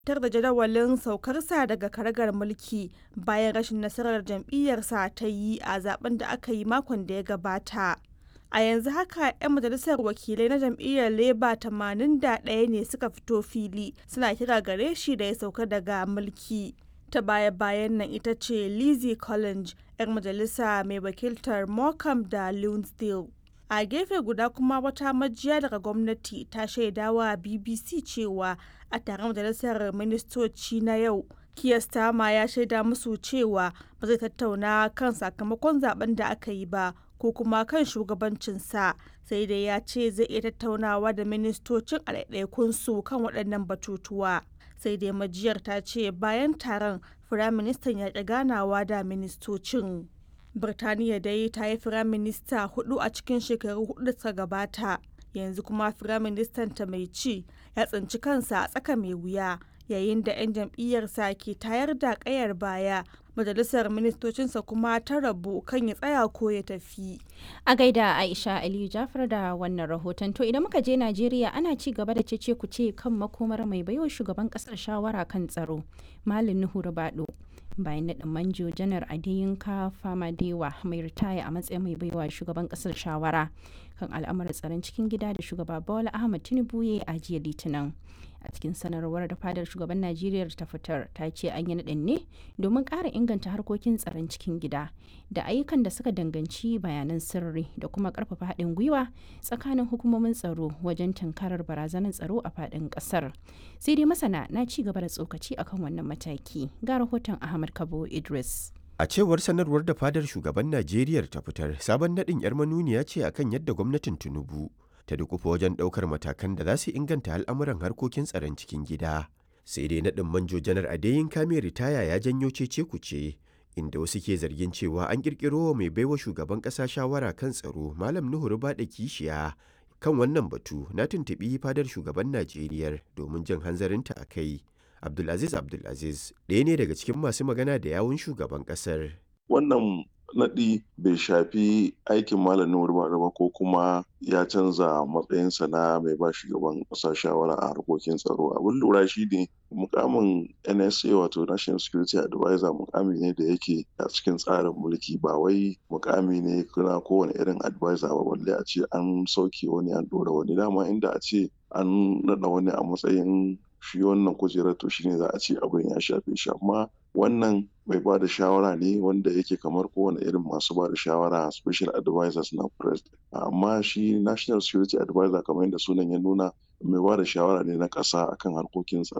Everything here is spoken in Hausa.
tar da jadawalin saukarsa daga karagar mulki bayan rashin nasarar jam'iyyarsa ta yi a zaben da aka yi makon da ya gabata. A yanzu haka 'yan majalisar wakilai na jam'iyyar Labour 81 ne suka fito fili suna kira gare shi da ya sauka daga mulki. Ta baya-bayan nan ita ce Lizzie Collins, 'yar majalisa mai wakiltar Morecambe da Lunesdale. a gefe guda kuma wata majiya daga gwamnati ta shaidawa bbc cewa a taron majalisar ministoci na yau kiyastama ya shaida musu cewa ba zai tattauna kan sakamakon zaben da aka yi ba ko kuma kan shugabancinsa sai dai ya ce zai iya tattaunawa da ministocin a su kan waɗannan batutuwa sai dai majiyar ta ce bayan taron firaministan ya ƙi ganawa da ministocin Birtaniya dai ta yi firaminista hudu a cikin shekaru hudu da suka gabata, yanzu kuma firaministan ta mai ci ya tsinci kansa a tsaka mai wuya yayin da 'yan jam'iyyarsa ke tayar da kayar baya majalisar ministocinsa kuma ta rabu kan ya tsaya ko ya tafi. A gaida Aisha Aliyu Jafar da wannan rahoton to idan muka je Najeriya ana ci gaba da cece ku ce kan makomar mai baiwa shugaban kasar shawara kan tsaro Malam Nuhu Rubado. bayan naɗin manjo janar adiyinka famadewa mai ritaya a matsayin mai baiwa shugaban ƙasar shawara kan al'amuran tsaron cikin gida da shugaba bola ahmad tinubu ya yi a jiya litinin a cikin sanarwar da fadar shugaban najeriya ta fitar ta ce an yi naɗin ne domin ƙara inganta harkokin tsaron cikin gida da ayyukan da suka danganci bayanan sirri da kuma ƙarfafa haɗin gwiwa tsakanin hukumomin tsaro wajen tunkarar barazanar tsaro a faɗin ƙasar sai dai masana na ci gaba da tsokaci akan wannan mataki ga rahoton ahmad kabo idris A cewar sanarwar da fadar shugaban Najeriya ta fitar, sabon naɗin 'yar manuniya ce akan yadda gwamnatin Tinubu ta dukufa wajen ɗaukar matakan da za su inganta al'amuran harkokin tsaron cikin gida. Sai dai naɗin manjo janar Adeyin Kame ritaya ya janyo cece kuce, inda wasu ke zargin cewa an ƙirƙiro wa mai baiwa shugaban ƙasa shawara kan tsaro Malam Nuhu Rubaɗa Kishiya. Kan wannan batu na tuntuɓi fadar shugaban Najeriya domin jin hanzarinta a kai. Abdulaziz Abdulaziz ɗaya ne daga cikin masu magana da yawun shugaban ƙasar. Wannan naɗi bai shafi aikin malamin ba ba ko kuma ya canza matsayinsa na mai ba shugaban ƙasa shawara a harkokin tsaro abin lura shi ne mukamin nsa wato national security advisor mukami ne da yake a cikin tsarin mulki ba wai mukami ne kuna kowane irin advisor ba balle a ce an sauke wani an ɗora wani dama inda a ce an naɗa wani a matsayin shi wannan kujerar to shine za a ce abin ya shafe shi amma wannan mai ba da shawara ne wanda yake kamar kowane irin masu ba da shawara special advisors na president amma shi national security advisor kamar yadda sunan ya nuna mai ba da shawara ne na ƙasa akan harkokin tsaro